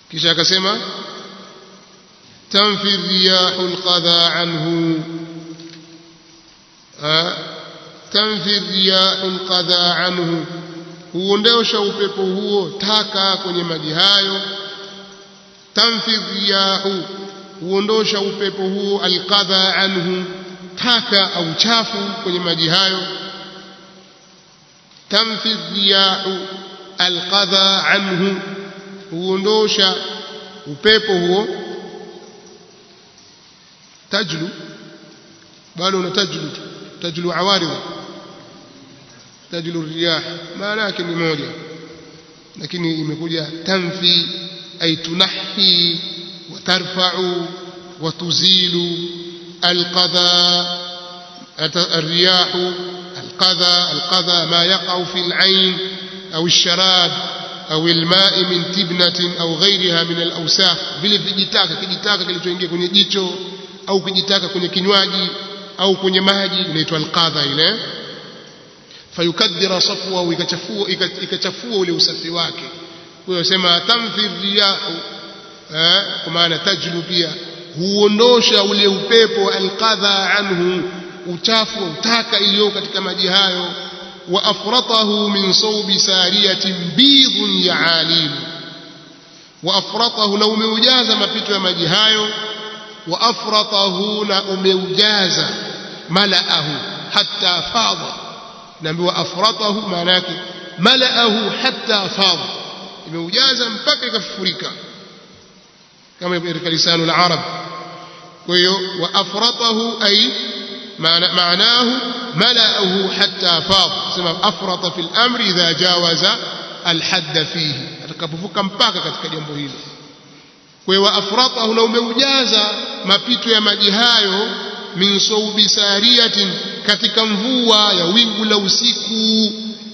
kisha akasema tanfi riyahu alqadha anhu tanfi riyahu alqadha anhu huondosha upepo huo taka kwenye maji hayo tanfi riyahu huondosha upepo huo alqadha anhu taka au chafu kwenye maji hayo tanfi riyahu alqadha anhu huondosha upepo huo tajlu bado una tajlu tajlu awaridh tajlu riyah maana yake ni moja lakini imekuja tanfi ay tunahi wa tarfa'u wa tuzilu alqadha الرياح القذى القذى ما يقع في العين أو الشراب أو الماء من تبنة أو غيرها من الأوساخ vile vijitaka kijitaka kilichoingia kwenye jicho au kijitaka kwenye kinywaji au kwenye maji inaitwa alqadha ile fayukadhira safwa ikachafua ikachafua ule usafi wake kwa hiyo sema tamfi riyahu kwa maana tajlu pia huondosha ule upepo alqadha anhu uchafu utaka iliyo katika maji hayo wa afratahu min sawbi sariyatin bidhun ya'alim wa afratahu na umeujaza mapito ya maji hayo wa afratahu na umeujaza malaahu hatta fadha naambiwa afratahu maana yake malaahu hatta fadha imeujaza mpaka ikafurika kama katika lisanu al-arab kwa hiyo wa afratahu ay معناه ملأه حتى فاض سمع أفرط في الأمر إذا جاوز الحد فيه atakapovuka mpaka katika jambo hilo kwa hiyo afratahu na umeujaza mapito ya maji hayo min saubi sariyatin katika mvua ya wingu la usiku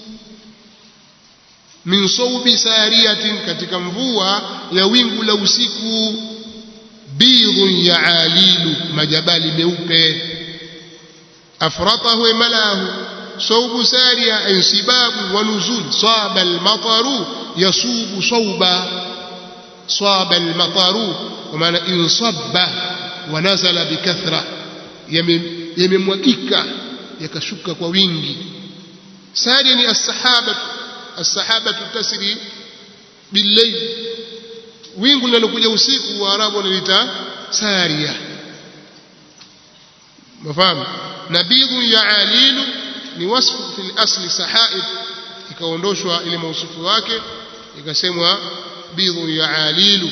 min saubi sariyatin katika mvua ya wingu la usiku bidhun ya alilu majabali meupe أفرطه ملاه صوب سارية انسباب ونزول صاب المطر يصوب صوبا صاب المطر ومعنى انصب ونزل بكثرة يمموكيكا يكشك كوينجي ساريا السحابة السحابة تسري بالليل wingu linalokuja usiku waarabu wanalita saria mafahamu nabidhu ya alilu ni wasfu fil asli sahaib ikaondoshwa ile mausufu wake ikasemwa bidhu ya alilu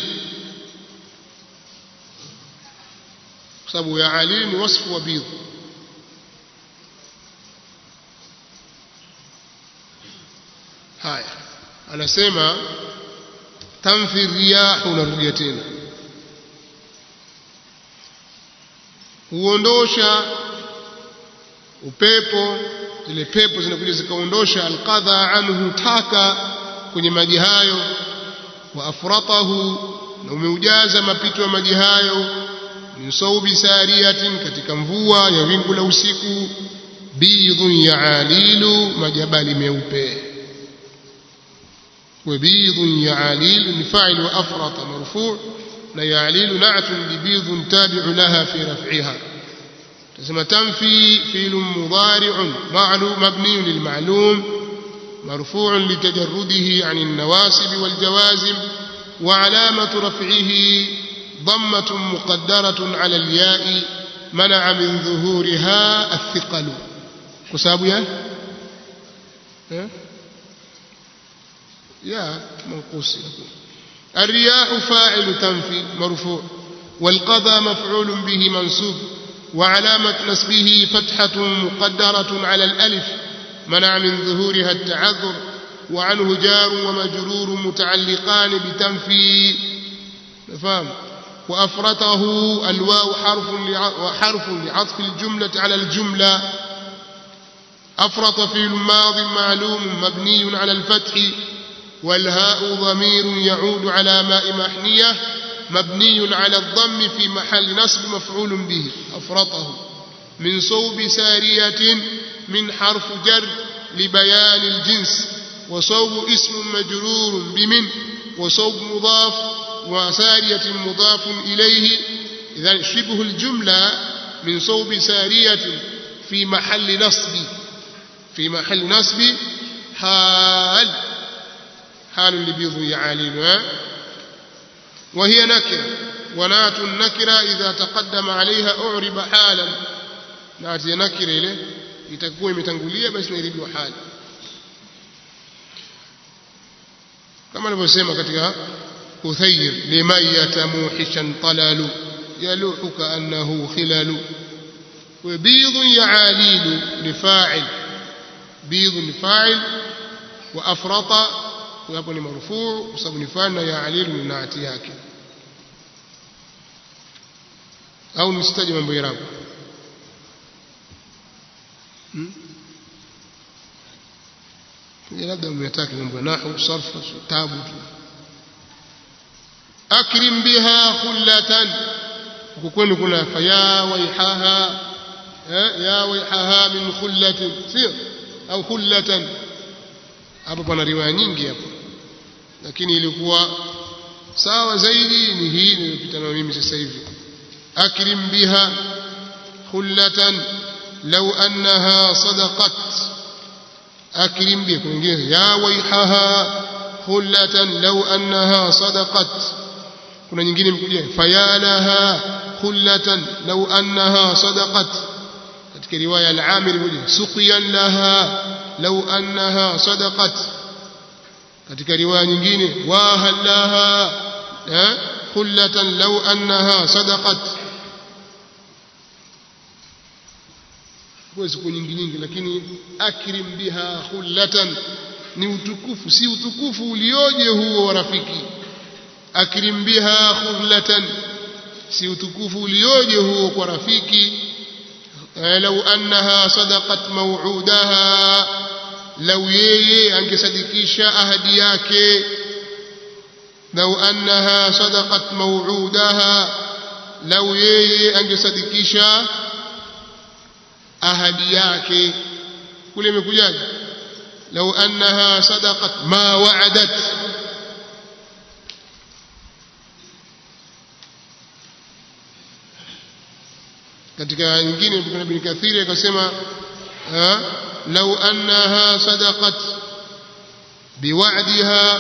kwa sababu ya alilu ni wasfu wa bidhu haya anasema tanfi riyahu unarudia tena huondosha upepo zile pepo zinakuja zikaondosha alqadha anhu taka kwenye maji hayo wa afratahu na umeujaza mapito ya maji hayo min saubi sariyatin katika mvua ya wingu la usiku bidhun ya alilu majabali meupe وبيض يعاليل لفاعل وأفرط مرفوع لا يعليل نعت ببيض تابع لها في رفعها تسمى تنفي فيل مضارع معلوم مبني للمعلوم مرفوع لتجرده عن النواسب والجوازم وعلامة رفعه ضمة مقدرة على الياء منع من ظهورها الثقل كساب يا يا منقوص الرياح فاعل تنفي مرفوع والقضى مفعول به منصوب وعلامة نسبه فتحة مقدرة على الألف منع من ظهورها التعذر وعنه جار ومجرور متعلقان بتنفي فهم وأفرته الواو حرف وحرف لعطف الجملة على الجملة أفرط في الماض معلوم مبني على الفتح والهاء ضمير يعود على ماء محنية مبني على الضم في محل نصب مفعول به أفرطه من صوب سارية من حرف جر لبيان الجنس وصوب اسم مجرور بمن وصوب مضاف وسارية مضاف إليه إذا شبه الجملة من صوب سارية في محل نصب في محل نصب حال حال لبيض يعالين وهي نكرة ونات النكرة إذا تقدم عليها أعرب حالا نات نكرة إليه itakuwa imetangulia basi inairibiwa hali kama alivyosema katika uthayr liman yatamuhishan talalu yaluhu kaannahu khilalu وبيض يعاليل لفاعل بيض لفاعل وأفرط ويكون مرفوع وصب نفعل يعاليل من نعتي yake au nisitaje mambo ya labda umetaka mambo ya nahwu sarfa tabu tu akrim biha khullatan huko kwenu kuna faya waihaha ya waihaha min khullatin sio au khullatan hapo pana riwaya nyingi hapo lakini ilikuwa sawa zaidi ni hii niliyopita na mimi sasa hivi akrim biha khullatan law annaha sadaqat akrim biha kwingine ya waihaha khullatan law annaha sadaqat kuna nyingine imekuja fayalaha khullatan law annaha sadaqat katika riwaya al-Amir imekuja suqiyan laha law annaha sadaqat katika riwaya nyingine wa halaha khullatan law annaha sadaqat kwa siku nyingi nyingi lakini akrim biha khullatan ni utukufu si utukufu ulioje huo wa rafiki akrim biha khullatan si utukufu ulioje huo kwa rafiki law annaha sadaqat maw'udaha law yeye angesadikisha ahadi yake law annaha sadaqat maw'udaha law yeye angesadikisha ahadi yake kule imekujaje law annaha sadaqat ma wa'adat katika nyingine ibn kathiri akasema law annaha sadaqat biwa'diha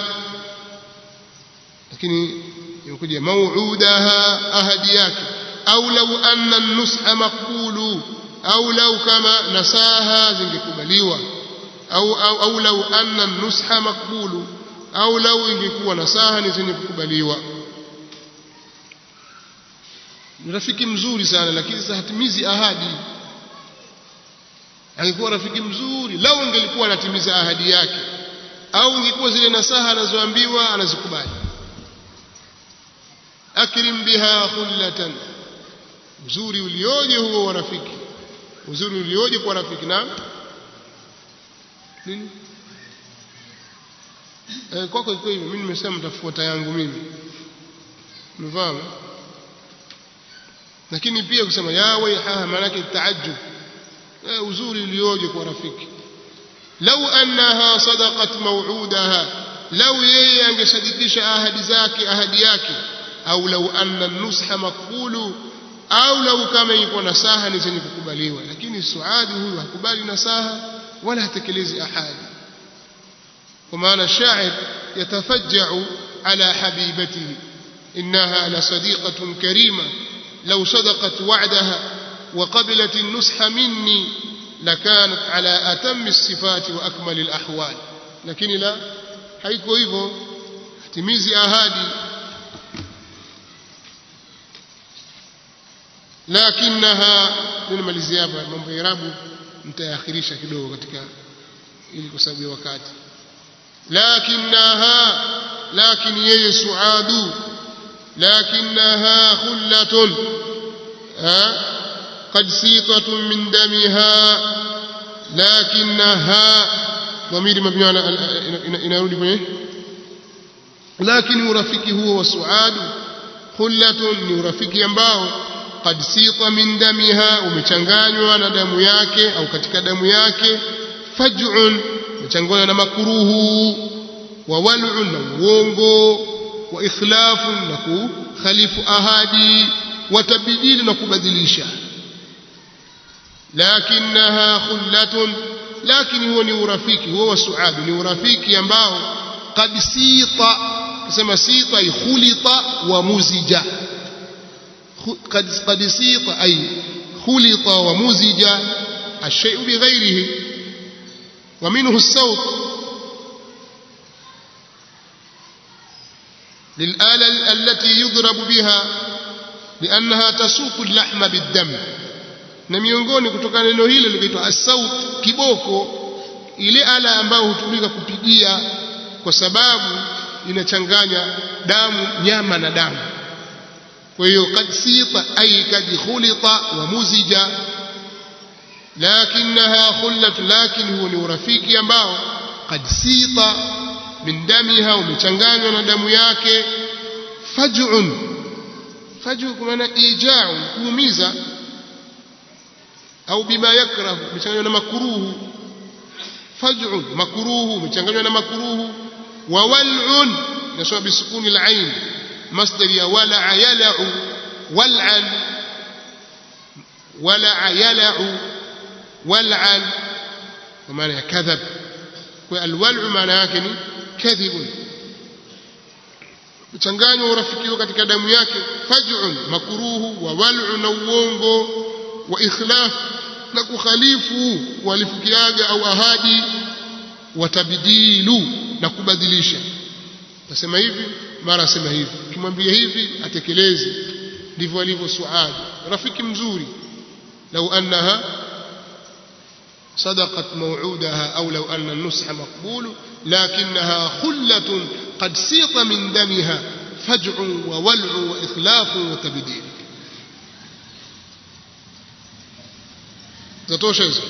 lakini imekuja maw'udaha ahadi yake au law anna an-nusha maqbulu au lau kama nasaha zingekubaliwa au au, au lau anna nusha makbulu au lau ingekuwa nasaha ni zenye kukubaliwa ni rafiki mzuri sana lakini sasa hatimizi ahadi angekuwa rafiki mzuri lau angelikuwa anatimiza ahadi yake au ingekuwa zile nasaha anazoambiwa anazikubali akrim biha khullatan uzuri ulioje huo wa rafiki uzuri ulioje kwa rafiki na nini eh, kwako iko hivyo mimi nimesema mtafuata yangu mimi umefahamu lakini pia kusema ya waihaha maana yake taajjub eh, uzuri ulioje kwa rafiki lau annaha sadaqat maw'udaha lau yeye angesadikisha ahadi zake ahadi yake au lau anna nusha makbulu au lau kama iko nasaha ni zenye kukubaliwa lakini suadi huyu hakubali nasaha wala hatekelezi ahadi kwa maana shair yatafajjau ala habibatihi innaha la sadiqatun karima law sadaqat wa'daha wa qabilat an-nusha minni lakanat ala atammi as-sifati wa akmali al-ahwal lakini la haiko hivyo timizi ahadi lakinaha nimalizia hapa mambo ya irabu mtayaakhirisha kidogo katika ili kwa sababu ya wakati lakinaha lakini yeye suadu lakinaha khullatun قد سيطة من دمها لكنها ضمير مبني على inarudi kwenye lakini urafiki huo wa suadu khullatun ni urafiki ambao qad sita min damiha umechanganywa na damu yake au katika damu yake faj'un umechanganywa na makuruhu wa wal'un na uongo wa ikhlafu na kukhalifu ahadi wa tabdili na kubadilisha lakinaha khullatun lakini huo ni urafiki huo wa suadu ni urafiki ambao qad sita kusema sita ay khulita wa muzija qad qad sita ay khulita wa muzija الشيء بغيره ومنه الصوت للآلة التي يضرب بها لأنها تسوق اللحم بالدم na miongoni kutokana neno hilo linaitwa as-saut kiboko ile ala ambayo hutumika kupigia kwa sababu inachanganya damu nyama na damu kwa hiyo kad sita ay kad khulita wa muzija lakinaha khullat lakin huwa ni urafiki ambao kad sita min damiha umechanganywa na damu yake faj'un faj'u kwa maana ija'u kuumiza au bima yakrahu umechanganywa na makruhu faj'un makruhu umechanganywa na makruhu wa wal'un nasoma bisukuni al-ain masdar ya wala'a yal'u wal'an wala'a yal'u wal'an kwa maana ya kadhab kwa alwal'u maana yake ni kadhibun mchanganywa urafiki katika damu yake faj'un makruhu wa wal'u na uongo wa ikhlaf na kukhalifu walifukiaga au ahadi watabdilu na kubadilisha nasema hivi mara asema hivi ukimwambia hivi atekeleze ndivyo alivyo suadi rafiki mzuri lau annaha صدقت موعودها أو لو أن النصح مقبول لكنها خلة قد سيط من دمها فجع وولع وإخلاف وتبديل zatosha hizo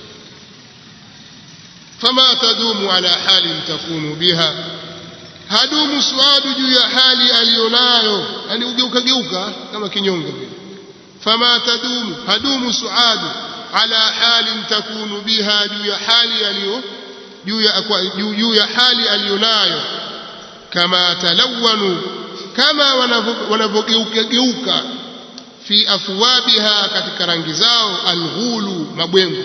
fama tadumu ala halin takunu biha hadumu suadu juu ya hali aliyonayo yani ugeuka geuka kama kinyonge vile fama tadumu hadumu suadu ala halin takunu biha juu ya hali aliyo juu ya juu ya hali aliyonayo kama talawanu kama wanavyogeuka geuka fi athwabiha katika rangi zao alghulu mabwengo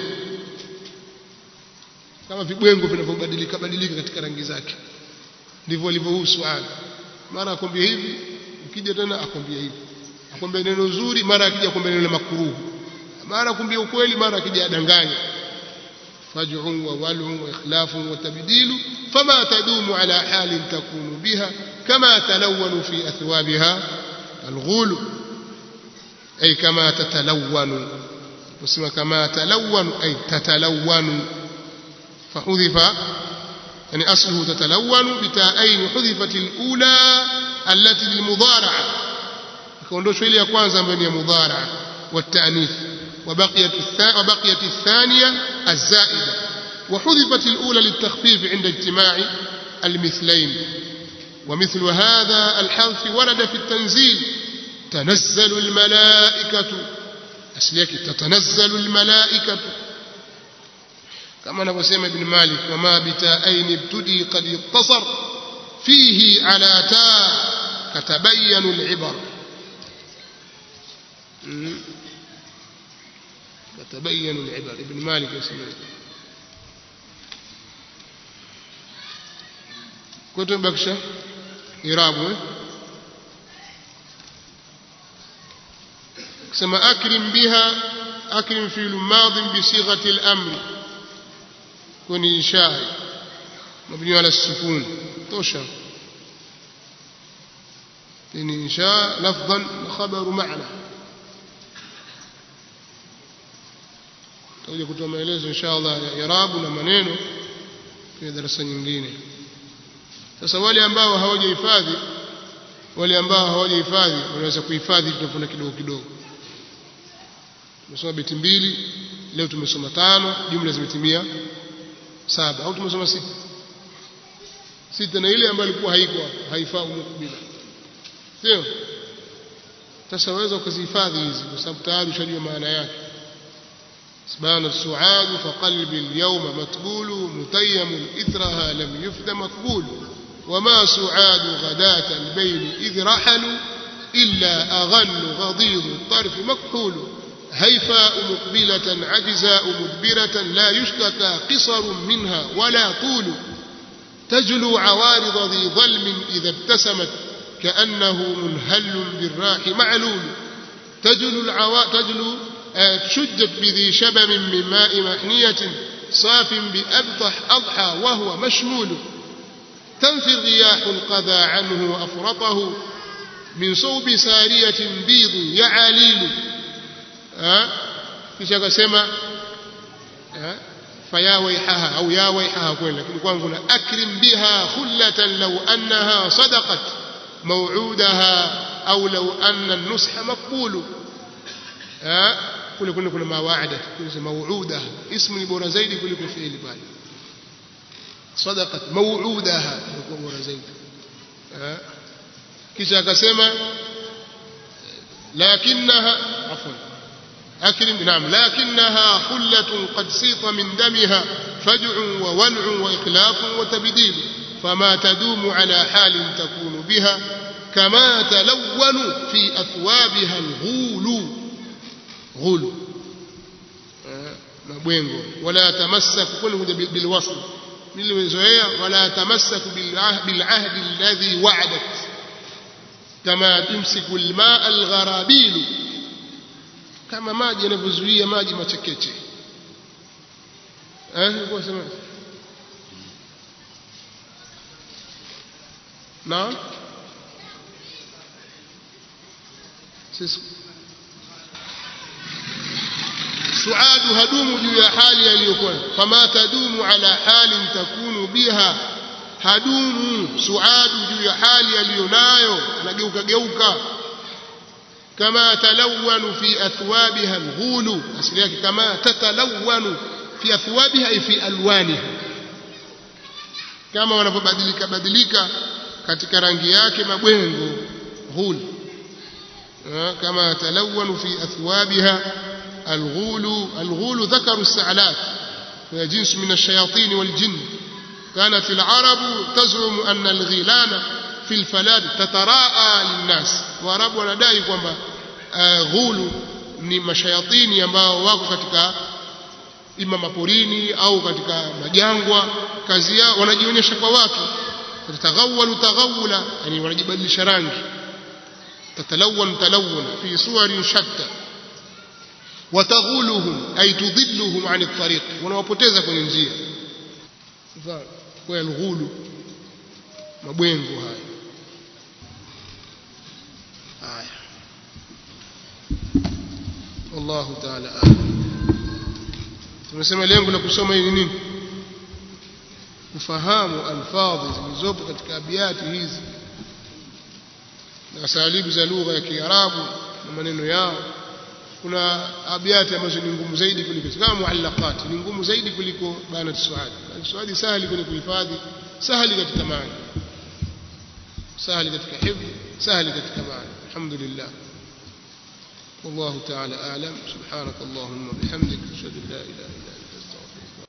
kama vibwengo vinavyobadilika badilika katika rangi zake ndivyo alivyohusu suala mara akwambia hivi ukija tena akwambia hivi akwambia neno zuri mara akija akwambia neno makruhu mara akwambia ukweli mara akija adanganya faj'un wa wal'un wa ikhlafun wa tabdilu fama tadumu ala halin takunu biha kama talawwanu fi athwabiha alghulu أي كما تتلون وسمى كما تلون أي تتلون فحذف يعني أصله تتلون بتاءين حذفت الأولى التي للمضارعة كوندوش إلي كwanza ambayo ni مضارعة والتأنيث وبقيت وبقيت الثانية الزائدة وحذفت الأولى للتخفيف عند اجتماع المثلين ومثل هذا الحذف ورد في التنزيل تنزل الملائكة أسليك تتنزل الملائكة كما نقسم ابن مالك وما بتاءين ابتدي قد اتصر فيه على تاء كتبين العبر كتبين العبر ابن مالك يسمى كتب بكشة إرابه كما أكرم بها أكرم في الماض بصيغة الأمر كن إنشاء مبني على السكون توشا إن إنشاء لفظا خبر معنى tutakuja kutoa maelezo insha Allah ya irabu na maneno kwenye darasa nyingine sasa wale ambao hawajahifadhi wale ambao hawajahifadhi wanaweza kuhifadhi tutafuna kidogo kidogo tumesoma beti mbili leo tumesoma tano jumla zimetimia saba au tumesoma sita sita na ile ambayo ilikuwa haiko haifaa umukubila sio sasa waweza ukazihifadhi hizi kwa sababu tayari ushajua maana yake سبحان السعاد فقلبي اليوم متبول متيم إثرها لم يفد مقبول وما سعاد غداة البين إذ رحلوا إلا أغل غضيض الطرف مكحول هيفاء مقبلة عجزاء مدبرة لا يشتكى قصر منها ولا طول تجلو عوارض ذي ظلم إذا ابتسمت كأنه منهل بالراح معلول تجلو, العوا... تجلو آه شجت بذي شبم من ماء محنية صاف بأبطح أضحى وهو مشمول تنفي الرياح القذى عنه وأفرطه من صوب سارية بيض يعاليل kisha akasema faya waihaha au ya waihaha kweli lakini kwangu na akrim biha khullatan law annaha sadaqat maw'udaha au law anna an-nusha maqbulu kule kule kuna mawa'ada kule maw'udaha ismu ni bora zaidi kuliko fi'li pale sadaqat maw'udaha ni bora zaidi kisha akasema lakinaha afwan أكرم نعم لكنها خلة قد سيط من دمها فجع وولع وإخلاف وتبديل فما تدوم على حال تكون بها كما تلون في أثوابها الغول غول مبوينغو ولا تمسك كله بالوصل ولا تمسك بالعهد الذي وعدت كما تمسك الماء الغرابيل kama maji yanavyozuia maji machekeche eh kwa sema na sisi suadu hadumu juu ya hali aliyokuwa fama tadumu ala halin takunu biha hadumu suadu juu ya hali aliyonayo anageuka geuka كما تلون في أثوابها الغول أصليك كما تتلون في أثوابها أي في ألوانها كما wanapobadilika badilika katika rangi yake mabwengo ghul كما تلون في أثوابها الغول الغول ذكر السعلات وهي جنس من الشياطين والجن كانت العرب تزعم أن الغيلان في الفلاد تتراءى للناس waarabu wanadai kwamba uh, ghulu ni mashayatini ambao wako katika ima maporini au katika majangwa kazi yao wanajionyesha kwa watu tataghawalu taghawula yani wanajibadilisha rangi tatalawan talawun fi suwarin shatta wataghuluhum ay tudhilluhum an at-tariq wanawapoteza kwenye njia kwa alghulu mabwengo haya haya wallahu ta'ala tumesema lengo la kusoma hili nini kufahamu alfadhi zilizopo katika abiyati hizi na salibu za lugha ya Kiarabu na maneno yao kuna abiyati ambazo ni ngumu zaidi kuliko kama muallaqat ni ngumu zaidi kuliko bana suadi bana suadi sahali kwenye kuhifadhi sahali katika maana sahali katika hifdh sahali katika maana alhamdulillah والله تعالى أعلم سبحانك اللهم وبحمدك أشهد أن لا إله إلا أنت